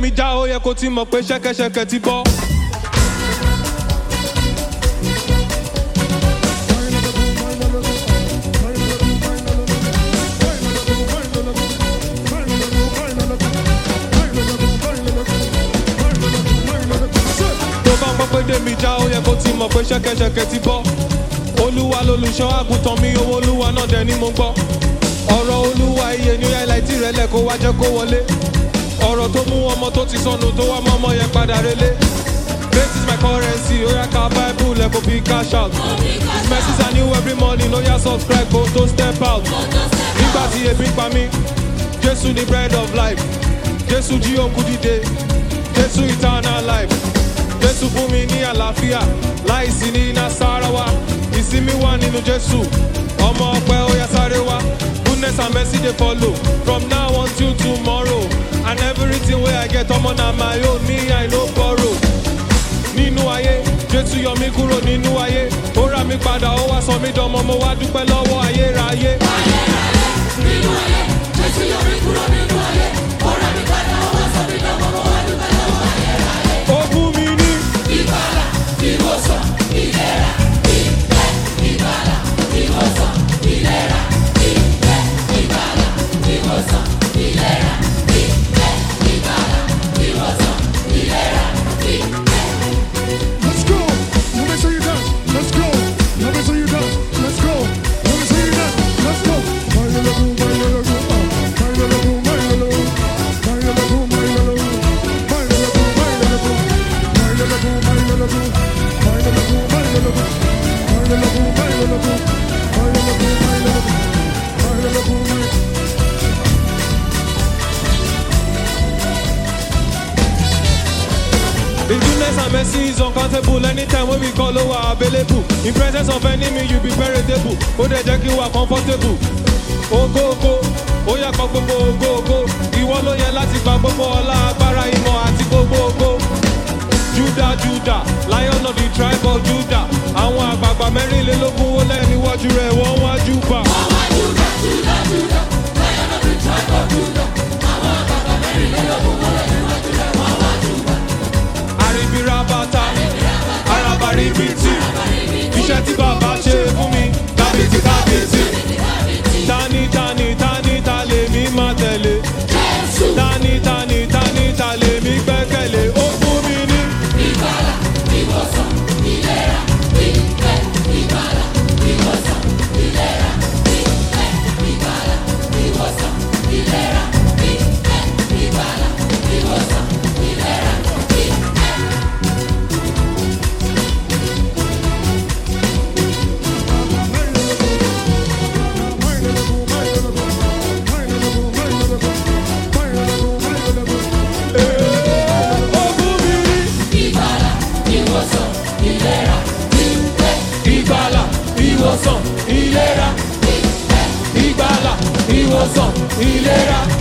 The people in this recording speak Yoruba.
mi já ó yẹ kó ti mọ̀ pé ṣẹ́kẹ́ṣẹkẹ̀ ti bọ́. tó bá ń gbọ́ pé dé mi já ó yẹ kó ti mọ̀ pé ṣẹ́kẹ́ṣẹkẹ̀ ti bọ́. olúwa lolùṣọ́ àgùntàn mi owó olúwa náà dẹ̀ ni mo gbọ́. ọ̀rọ̀ olúwa iye ní ẹ̀láìtì rẹ̀ lẹ̀ kó wá jẹ́ kó wọlé. ọ̀rọ̀ tó mú ọmọ tó ti sọnù tó wá mọ́ ọmọ yẹn padà relé. This is my currency, oya ka bible ẹ̀ kó fi cash out. His mercies are new every morning, oya subscribe kó tó step out. Nígbà tí ebi pa mí, Jésù ni bread of life. Jésù jí òkú dìde, Jésù eternal life. Jésù fún mi ní àlàáfíà, láìsí ní Nasarawa. Ìsinmi wà nínú Jésù, ọmọ ọpẹ oya sáré wá. Goodness and mercy dey follow from now until tomorrow. And everything wey I get ọmọ na my own, me I no borrow. Nínú ayé, Jésù yọ mí kúrò nínú ayé. Ó rà mí padà, ó wá sọ mí dánmọ́, mo wá dúpẹ́ lọ́wọ́ ayérayé. Ó fún mi ní Let's go. Let me see you dance. Let's go. Let me see you dance. Let's go. Let me see you dance. Let's go. Baila la boom, baila la boom, ah. Baila la boom, baila la boom. Baila la boom, baila la boom. Baila la boom, baila la boom. Baila la boom, baila la boom. Baila la boom, baila la boom. Baila la boom, baila la boom. Baila la boom, baila la boom. Baila la boom, baila- The goodness and mercy is uncountable anytime when we call over available. In presence of enemy, you be veritable. Ó dẹ̀ jẹ́ kí wà comfortable. Ogo ogo, ó yẹ kọ gbogbo ogo ogo. Ìwọ ló yẹ láti gba gbogbo ọlá agbára ìmọ̀ àti gbogbo ogo. Juda Juda, lion of the tribe of Judah. Àwọn àgbààgbà mẹ́rìnlélógún ó lẹ́ níwájú rẹ̀ wọ́n wá júbà. Àrìbìrà bàtà, àràbàrìbìtì. Iṣẹ́ tí bàbá ṣe fún mi, kábìtì kábìtì. Tani tani tani ta lèmi máa tẹ̀lé. Tani tani tani ta lèmi gbẹ́kẹ̀lé. Ó fún mi ní. Ó fún mi ní. Ìgbàlà, ìwòsàn, ìlera. Ìgbàlà, ìwòsàn, ìlera.